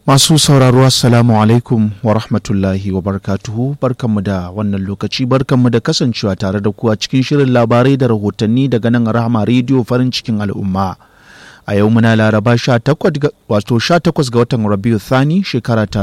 Masu sauraro Assalamu alaikum wa rahmatullahi wa barkatuhu barkanmu da wannan lokaci barkanmu da kasancewa tare da kuwa cikin shirin labarai da rahotanni daga nan rahama rediyo farin cikin al'umma. A yau muna laraba 18 wato 18 ga watan Rabiu Thani shekara ta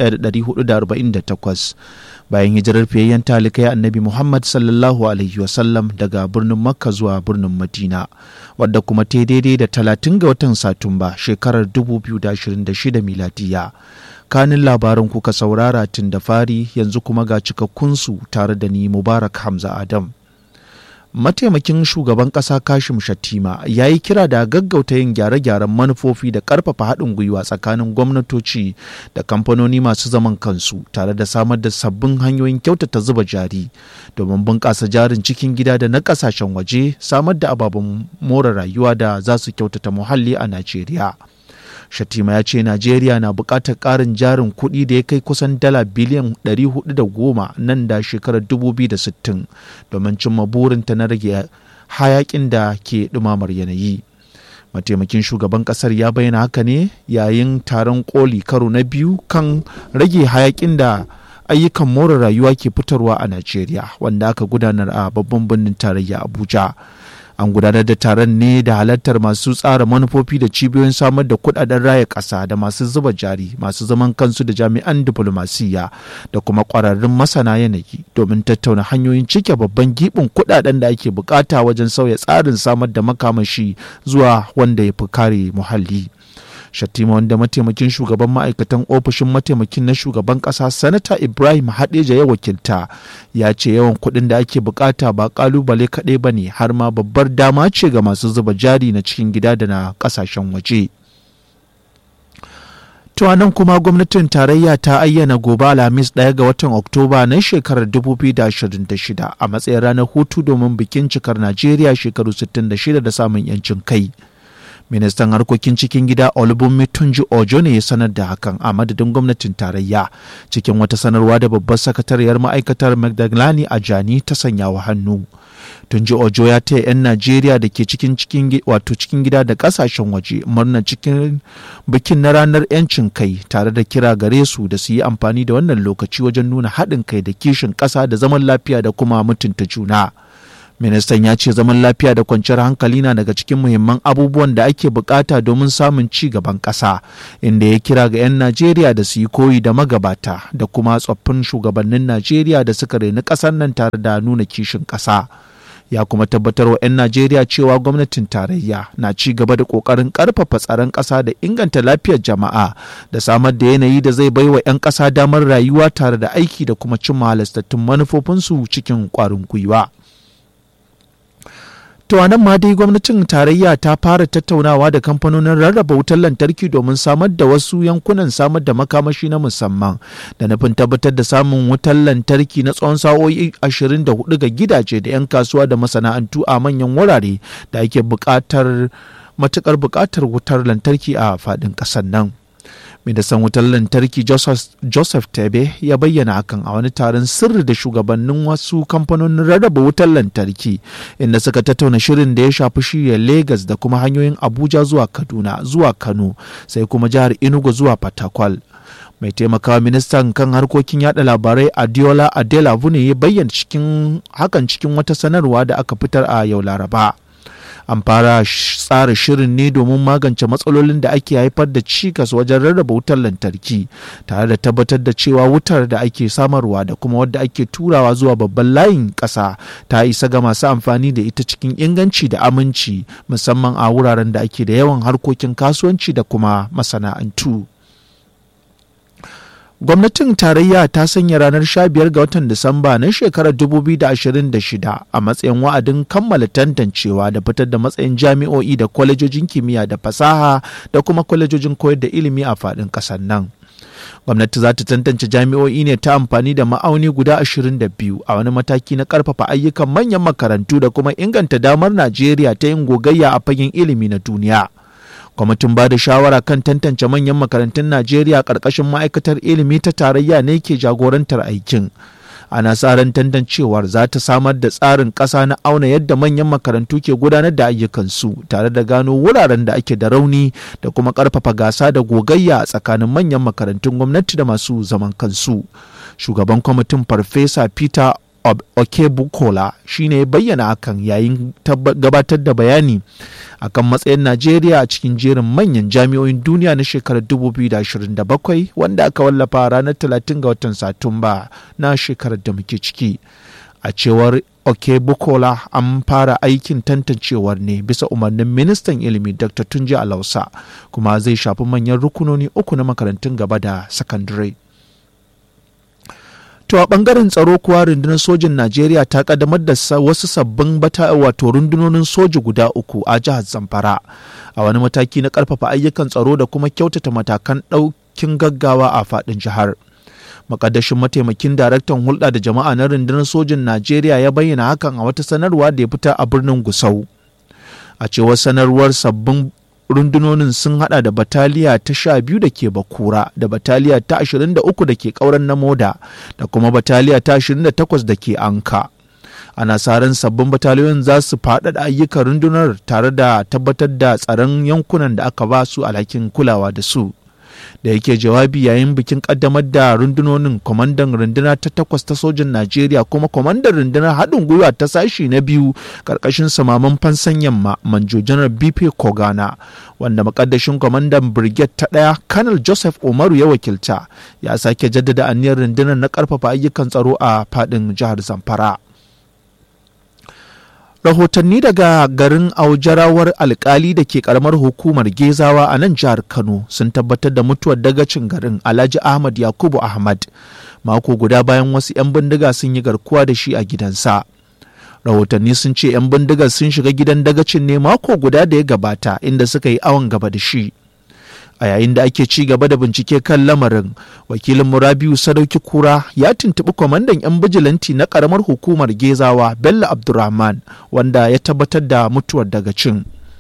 1448 bayan hijirar fiyayyen talikai annabi Muhammad sallallahu alaihi wasallam daga birnin Makka zuwa birnin Madina wadda kuma ta daidai da 30 ga watan Satumba shekarar 2026 miladiya. Kanin labaran kuka saurara tun da fari yanzu kuma ga cikakkunsu tare da ni Mubarak Hamza Adam. mataimakin shugaban ƙasa kashim shattima ya yi kira da gaggauta yin gyare-gyaren manufofi da ƙarfafa haɗin gwiwa tsakanin gwamnatoci da kamfanoni masu zaman kansu tare da samar da sabbin hanyoyin kyautata zuba jari domin bunƙasa jarin cikin gida da na ƙasashen waje samar da ababen more rayuwa da za su kyautata muhalli a najeriya Shatima ya ce Najeriya na buƙatar ƙarin jarin kuɗi da ya kai kusan dala biliyan 410 nan da shekarar 2060 domin cimma burinta na rage hayakin da ke ɗumamar yanayi. Mataimakin shugaban ƙasar ya bayyana haka ne yayin taron koli karo na biyu kan rage hayakin da ayyukan more rayuwa ke fitarwa a Najeriya wanda aka gudanar a babban birnin tarayya Abuja. an gudanar da taron ne da halartar masu tsara manufofi da cibiyoyin samar da kudaden raya ƙasa da masu zuba jari masu zaman kansu da jami'an diflomasiyya da kuma ƙwararrun masana yanayi domin tattauna hanyoyin cike babban gibin kudaden da ake bukata wajen sauya tsarin samar da makamashi zuwa wanda ya fi kare muhalli. Shattima wanda mataimakin shugaban ma'aikatan ofishin mataimakin na shugaban ƙasa sanata Ibrahim Hadeja ya wakilta ya ce yawan kuɗin da ake bukata ba ƙalubale kaɗai ba ne har ma babbar dama ce ga masu zuba jari na cikin gida da na ƙasashen waje. nan kuma gwamnatin tarayya ta ayyana gobe alhamis ɗaya ga watan oktoba na shekarar 2026 a matsayin ranar hutu domin bikin cikar najeriya shekaru 66 da samun 'yancin kai. ministan harkokin cikin gida olubunmi tunji ojo ne ya sanar da hakan a madadin gwamnatin tarayya cikin wata sanarwa da babbar sakatariyar ma'aikatar magdalani ajani ta sanya wa hannu tunji ojo ya taya 'yan najeriya da ke cikin cikin wato cikin gida da kasashen waje murnar cikin bikin na ranar 'yancin kai tare da kira gare su da su yi amfani da wannan lokaci wajen nuna haɗin kai da kishin ƙasa da zaman lafiya da kuma mutunta juna. ministan ya ce zaman lafiya da kwanciyar hankali na daga cikin muhimman abubuwan da ake bukata domin samun ci gaban ƙasa inda ya kira ga 'yan najeriya da su yi koyi da magabata da kuma tsoffin shugabannin najeriya da suka reni ƙasar nan tare da nuna kishin ƙasa ya kuma tabbatar wa 'yan najeriya cewa gwamnatin tarayya na ci gaba da ƙoƙarin ƙarfafa tsaron ƙasa da inganta lafiyar jama'a da samar da yanayi da zai baiwa 'yan ƙasa damar rayuwa tare da aiki da kuma cimma halastattun manufofinsu cikin ƙwarin gwiwa. To nan ma dai gwamnatin tarayya ta fara tattaunawa da kamfanonin rarraba wutar lantarki domin samar da wasu yankunan samar da makamashi na musamman da nufin tabbatar da samun wutar lantarki na tsawon sa'o'i 24 ga gidaje da 'yan kasuwa da masana'antu a manyan wurare da ake buƙatar matuƙar buƙatar wutar lantarki a faɗin ƙasar nan. ministan wutar lantarki joseph tebe ya bayyana hakan a wani taron sirri da shugabannin wasu kamfanonin rarraba wutar lantarki inda suka tattauna shirin da ya shafi shirya lagos da kuma hanyoyin abuja zuwa kaduna zuwa kano sai kuma jihar enugu zuwa fatakwal mai taimakawa ministan kan harkokin yada labarai adiola adela ne ya bayyana cikin hakan cikin wata sanarwa da aka fitar a yau laraba an fara tsara shirin ne domin magance matsalolin da ake haifar da cikas wajen rarraba wutar lantarki tare da tabbatar da cewa wutar da ake samarwa da kuma wadda ake turawa zuwa babban layin ƙasa ta isa ga masu amfani da ita cikin inganci da aminci musamman a wuraren da ake da yawan harkokin kasuwanci da kuma masana'antu. gwamnatin tarayya ta sanya ranar 15 ga watan disamba na shekarar 2026 a matsayin wa'adin kammala tantancewa da fitar da matsayin jami'o'i da kwalejojin kimiyya da fasaha da kuma kwalejojin koyar da ilimi a faɗin ƙasar nan gwamnati za ta tantance jami'o'i ne ta amfani da ma'auni guda 22 a wani mataki na karfafa ayyukan manyan makarantu da kuma inganta damar najeriya ta yin gogayya a fagen ilimi na duniya kwamitin ba da shawara kan tantance manyan makarantun najeriya ƙarƙashin ma'aikatar ilimi ta tarayya ne ke jagorantar aikin a ana tsarin tantancewar za ta samar da tsarin ƙasa na auna yadda manyan makarantu ke gudanar da ayyukansu tare da gano wuraren da ake da rauni da kuma ƙarfafa gasa da gogayya a tsakanin manyan makarantun gwamnati da masu zaman kansu shugaban kwamitin farfesa peter Okebukola shi ne bayyana hakan yayin gabatar da bayani akan matsayin Najeriya a cikin jerin manyan jami'o'in duniya na shekarar 2027 wanda aka wallafa ranar 30 ga watan Satumba na shekarar da muke ciki. A cewar Okebukola an fara aikin tantancewar ne bisa umarnin ministan ilimi Dr. Tunji Alausa kuma zai shafi manyan rukunoni uku na makarantun gaba da sakandare. To a bangaren tsaro kuwa rundunar sojin Najeriya ta kaddamar da wasu sabbin bata wato rundunonin soji guda uku a jihar Zamfara a wani mataki na karfafa ayyukan tsaro da kuma kyautata matakan ɗaukin gaggawa a faɗin jihar. Makaddashin mataimakin daraktan hulɗa da jama'a na rundunar sojin Najeriya ya bayyana hakan a wata sanarwa da ya fita a birnin Gusau. A cewar sanarwar sabbin rundunonin sun hada da bataliya ta sha biyu da ke bakura da bataliya ta ashirin da uku da ke kauran na moda da kuma bataliya ta ashirin da takwas da ke anka ana sa ran sabbin bataliyoyin za su faɗaɗa ayyukan rundunar tare da tabbatar da tsaron yankunan da aka ba su alhakin kulawa da su da yake jawabi yayin bikin kaddamar da rundunonin kwamandan runduna ta takwas ta sojin najeriya kuma kwamandan rundunar haɗin gwiwa ta sashi na biyu ƙarƙashin samaman fansan yamma manjo janar bp kogana wanda makaddashin kwamandan brigade ta ɗaya kanal joseph umaru ya wakilta ya sake jaddada aniyar rundunar na ƙarfafa ayyukan tsaro a faɗin jihar zamfara rahotanni daga garin aujarawar alkali da ke karamar hukumar gezawa a nan jihar kano sun tabbatar da mutuwar dagacin garin alhaji ahmad yakubu ahmad mako guda bayan wasu 'yan bindiga sun yi garkuwa da shi a gidansa rahotanni sun ce 'yan bindigar sun shiga gidan dagacin ne mako guda da ya gabata inda suka yi awon gaba da shi a yayin da ake ci gaba da bincike kan lamarin wakilin murabiu sadauki kura ya tuntuɓi kwamandan 'yan bijilanti na ƙaramar hukumar gezawa bello abdurrahman wanda ya tabbatar da mutuwar daga cin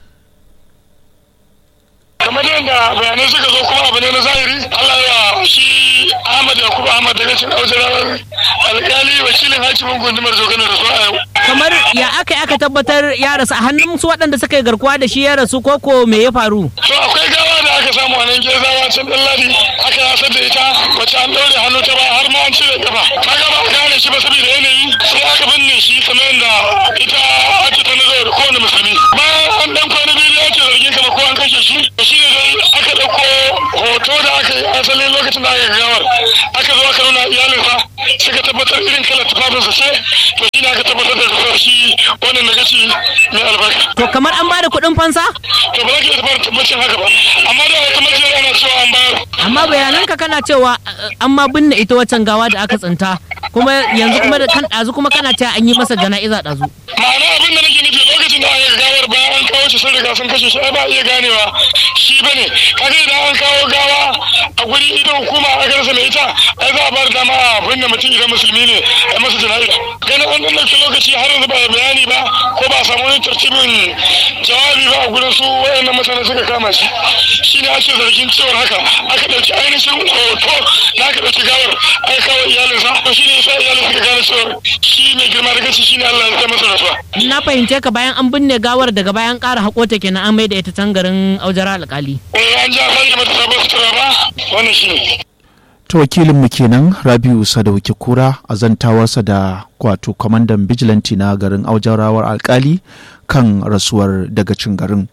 kamar yadda bayanai suka zo kuma abu ne na zahiri allah ya shi ahmad yakubu ahmad daga cin auzarawar alkali wakilin hakimin gundumar zogana da su a yau kamar ya aka aka tabbatar ya rasu a hannun su waɗanda suka yi garkuwa da shi ya rasu koko me ya faru to akwai gawa da aka samu a nan gezawa can ɗan ladi aka yasar da ita wacce an ɗaure hannu ta ba har ma an cire kafa kaga ba a gane shi ba saboda yanayi sai aka binne shi kamar yadda ita ake ta nazar da kowane musulmi bayan an ɗan kwana biyu da ake zargin kamar ko an kashe shi shi ne dai aka ɗauko hoto da aka yi asalin lokacin da aka gawar aka zo aka nuna iyalinsa suka tabbatar irin kalar tufafinsa ce to shi ne aka tabbatar da rasuwar shi wannan na gaci mai albarka. to kamar an bada kuɗin fansa to ba za ka iya tabbatar tabbacin haka ba amma da wata majiyar ana cewa an bayar. amma bayananka kana cewa an ma binne ita waccan gawa da aka tsinta kuma yanzu kuma da kan ɗazu kuma kana cewa an yi masa jana'iza ɗazu. ma'ana abin da nake nufi lokacin da aka gawar bayan an kawo shi sun riga sun kashe shi ai ba iya ganewa shi bane kaga idan an kawo gawa a guri ita hukuma aka rasa mai ita ai za a bar dama a binne mutum idan musulmi ne a masa jana'iza ganin an ɗauki lokaci har yanzu ba bayani ba ko ba a samu wani tartibin jawabi ba a gurin su wayannan mutane suka kama shi shi ne ake zargin cewar haka aka ɗauki ainihin hoto da aka ɗauki gawar aka kawo iyalinsa to shi ne yasa iyalin suka gane cewar shi mai girma da gaci shi ne Allah ya masa rasuwa. na fahimce ka bayan an binne gawar daga bayan ƙara haƙo ta kenan an mai da ita can garin aujara alƙali. Eh an ja fari mata sabon sutura ba wannan shi ne. ta wakilinmu kenan rabiu sadauki kura a zantawarsa da kwato kwamandan bijilanti na garin aujarawar alkali kan rasuwar dagacin garin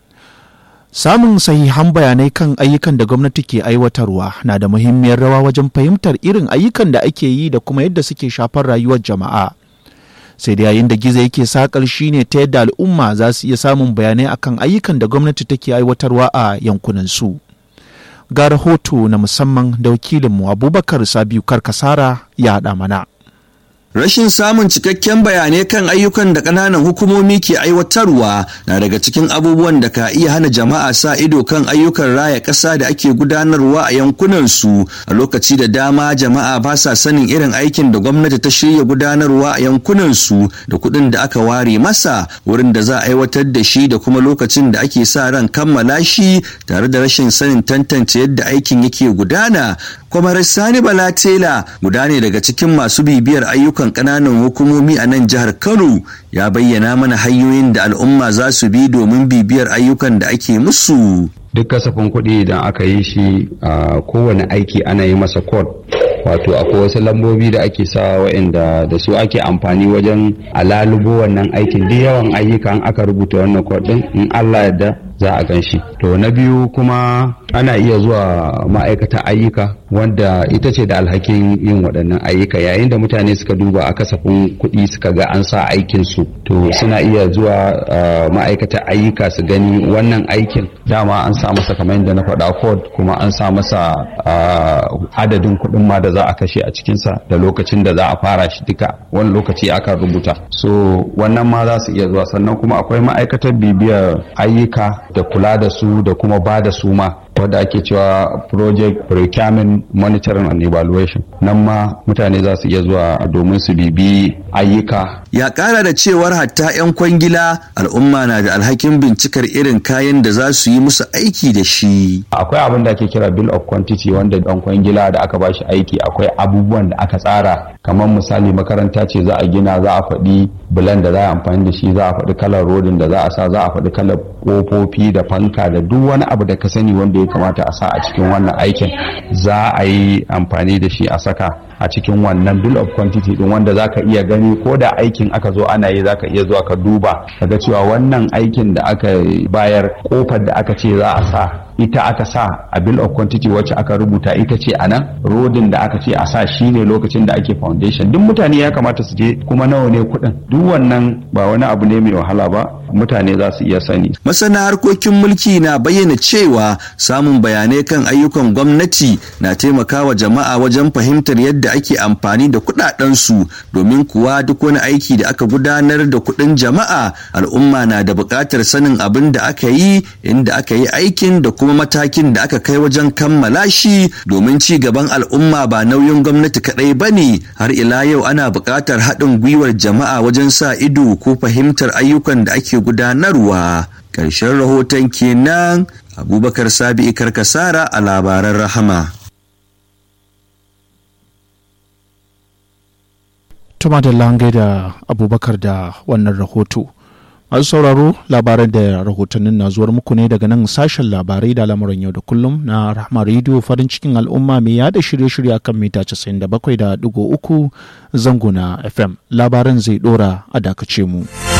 samun sahihan bayanai kan ayyukan da gwamnati ke aiwatarwa na da muhimmiyar rawa wajen fahimtar irin ayyukan da ake yi da kuma yadda suke shafar rayuwar jama'a sai da yayin da gizo yake sakar shine ta yadda al'umma za su iya samun bayanai akan ayyukan da gwamnati take aiwatarwa a yankunansu. su ga rahoto na musamman da wakilinmu abubakar sabiu karkasara ya haɗa mana Rashin samun cikakken bayanai kan ayyukan da ƙananan hukumomi ke aiwatarwa na daga cikin abubuwan da ka iya hana jama'a sa ido kan ayyukan raya ƙasa da ake gudanarwa a yankunansu a lokaci da dama jama'a ba sa sanin irin aikin da gwamnati ta shirya gudanarwa a yankunansu da kuɗin da aka ware masa wurin da za a aiwatar da shi da kuma lokacin da ake sa ran kammala shi tare da rashin sanin tantance yadda aikin yake gudana kwamar sani bala tela guda ne daga cikin masu bibiyar ayyukan ƙananan hukumomi a nan jihar kano ya bayyana mana hanyoyin da al'umma za su bi domin bibiyar ayyukan da ake musu duk kasafin kuɗi idan aka yi shi a kowane aiki ana yi masa code wato akwai wasu lambobi da ake sa wa'inda da su ake amfani wajen alalubo wannan aikin duk yawan ayyuka aka rubuta wannan code din in Allah yadda za a gan shi to na biyu kuma ana iya zuwa ma'aikata ayyuka wanda ita ce da alhakin yin waɗannan ayyuka yayin da mutane suka duba a kasafin kuɗi suka ga an sa aikin su to suna iya zuwa ma'aikata ayyuka su gani wannan aikin dama an sa masa kamar yadda na faɗa code kuma an sa masa adadin kuɗin ma da za a kashe a cikinsa da lokacin da za a fara shi duka wani lokaci aka rubuta so wannan ma za su iya zuwa sannan kuma akwai ma'aikatar bibiyar ayyuka da kula da su da kuma ba da su ma wadda ake cewa project procurement monitoring and evaluation nan ma mutane za su iya zuwa domin su bibi ayyuka ya kara da cewar hatta 'yan kwangila al'umma na da alhakin bincikar irin kayan da za su yi musu aiki da shi akwai abin da ake kira bill of quantity wanda dan kwangila da aka bashi aiki akwai abubuwan da aka tsara kamar misali makaranta ce za a gina za a faɗi bulan da za a amfani da shi za a faɗi kalar rodin da za a sa za a faɗi kalar ƙofofi da fanka da duk wani abu da ka sani wanda ya kamata a sa a cikin wannan aikin za a yi amfani da shi a saka a cikin wannan bill of quantity din wanda zaka iya gani ko da aikin aka zo ana yi zaka iya zuwa ka duba kaga cewa wannan aikin da aka bayar kofar da aka ce za a sa ita aka sa a bill of quantity wacce aka rubuta ita ce a nan rodin da aka ce a sa shine lokacin da ake foundation duk mutane ya kamata su je kuma nawa ne kuɗin duk wannan ba wani abu ne mai wahala ba mutane za su iya sani masana harkokin mulki na bayyana cewa samun bayanai kan ayyukan gwamnati na taimakawa jama'a wajen fahimtar yadda ake amfani da kuɗaɗensu domin kuwa duk wani aiki da aka gudanar da kuɗin jama'a al'umma na da buƙatar sanin abin da aka yi inda aka yi aikin da kuma matakin da aka kai wajen kammala shi domin ci gaban al'umma ba nauyin gwamnati kaɗai ba ne har ila yau ana buƙatar haɗin gwiwar jama'a wajen sa ido ko fahimtar ayyukan da ake gudanarwa ƙarshen rahoton kenan abubakar sabi'i karkasara a labaran rahama tuma da langai da abubakar da wannan rahoto masu sauraro labaran da rahotannin na zuwar muku ne daga nan sashen labarai da lamuran yau da kullum na rahama rediyo farin cikin al'umma mai yada shirye-shirye akan mita 97.3 zango na fm labaran zai dora a dakace mu.